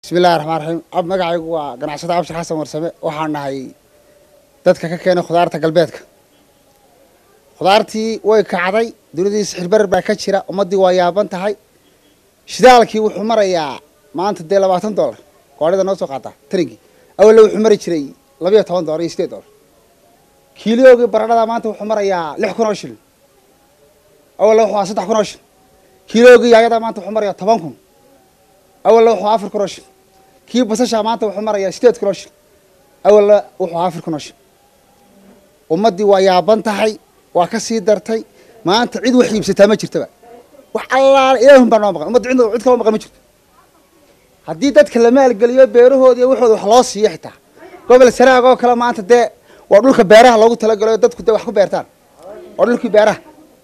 bismillahi raxmaan raxiim ab magacaygu waa ganacsada abshir xasan warsame waxaan nahay dadka ka keenay khudaarta galbeedka khudaartii way kacday dunidii sixirbarar baa ka jira ummaddii waa yaaban tahay shidaalkii wuxuu marayaa maanta dee labaatan dollar goorhida noo soo qaata tarinkii awalla wuxuu mari jiray labayo toban dollar iyo sideed dollar kiiloogii baradhada maanta wuxuu marayaa lix kun oo shilin awalla wuxuu aa saddex kun oo shilin kiiloogii yaayada maanta wuxuu marayaa toban kun awalla wuxuu afar kun oo shilin kii basasha maanta wuxuu marayaa sideed kun oo shilin awalla wuxuu afar kun oo shilin ummaddii waa yaaban tahay waa ka sii dartay maanta cid wax iibsataa ma jirtaba wax allaala ilaahun baa noo maqan ummadda cid cid kaloo maqan ma jirto haddii dadka la maalgeliyo beerahoodi iyo waxooda wax loo siiyo xitaa gobol saraag oo kale maanta dee waa dhulka beeraha loogu talagalayo dadku dee wax ku beertaan waa dhulkii beeraha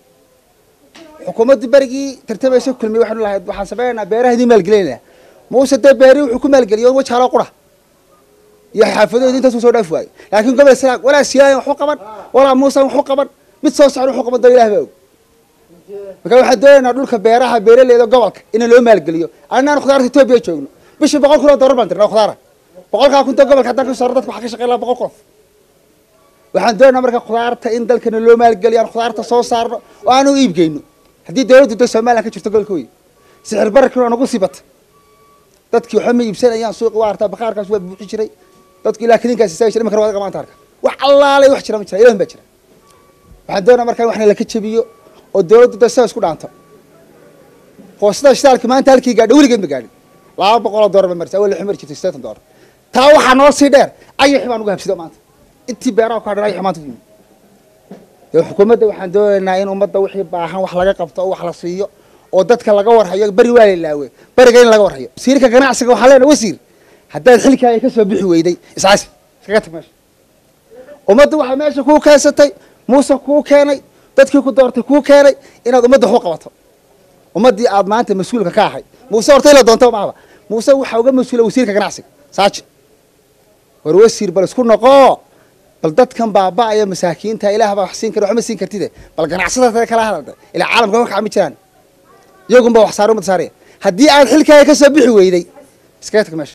xukuumaddii berigii tartamaysa kulmiye waxaanu lahayd waxaan sameynaynaa beeraha idin maalgelinayna muuse dee beerihii wuxuu ku maalgeliyo wajaaloo qura iyo xaafadoodi intaas u soo dhaaf waayey laakiin gobol saraag walaa siyaayan waxu qaban walaa muusan waxu qaban mid soo socda waxu qaban doo ilah baa og marka waxaan doonaynaa dhulka beeraha beeraleyda gobolka in loo maalgeliyo annaan khudaarta etoobiya joogno bishii boqol kun oo dollar baan dirnaa khudaara boqolkaa kunta gobolka haddaan ka saro dadka waxaa ka shaqeyn lahaa boqol qof waxaan doonaynaa marka khudaarta in dalkana loo maalgeliyo aan khudaarta soo saarno oo aanu iibgeyno haddii dawladdu da somalilan ka jirto gobolka wey sixir bararkii waa nagu sii bata dadkii waxba ma iibsanayaan suuqi waa artaa bakaarkaas waa buuxi jiray dadku ilaa kadinkaas isaagi jiray imankana waad maanta arka wax allaalay wax jira ma jira ilahun baa jira waxaan doonaa markaa in waxna laka jabiyo oo dawladdu da sidaa isku dhaanto qoosada shidaalki maanta halkii gaadha weligeed ma gaadhin laba boqol oo dollar ba marisa awal lixu mari jirtay sideetan dollar taa waxaa noo sii dheer ayaxi baan uga habsido maanta intii beeraha ku hadhan ayaxi maanta yimi dee xukuumadda waxaan doonaynaa in ummadda wixii baahan wax laga qabto oo wax la siiyo oo dadka laga warhayo beri waa la ilaawe beriga in laga warhayo wasiirka ganacsiga waxaa leenahay wasiir haddaad xilkaaga ka soo bixi weyday iscaasi iskaga tag meesha ummadda waxaa meesha kuu keensatay muuse kuu keenay dadkii ku doortay kuu keenay inaad ummadda waxu qabato ummaddii aad maanta mas-uulka ka ahay muuse horta ila doonto maaba muuse waxaa uga mas-uula wasiirka ganacsiga saaji war wasiir bal isku noqoo bal dadkan baaba-aya masaakiinta ilaah baa wax siin kara waxma siin kartide bal ganacsada kala hadalda ilaa caalamka wax kacmi jiraan iyagunba wax saar umad saaraya haddii aad xilkaaga ka soo bixi weyday iskaga tag meesha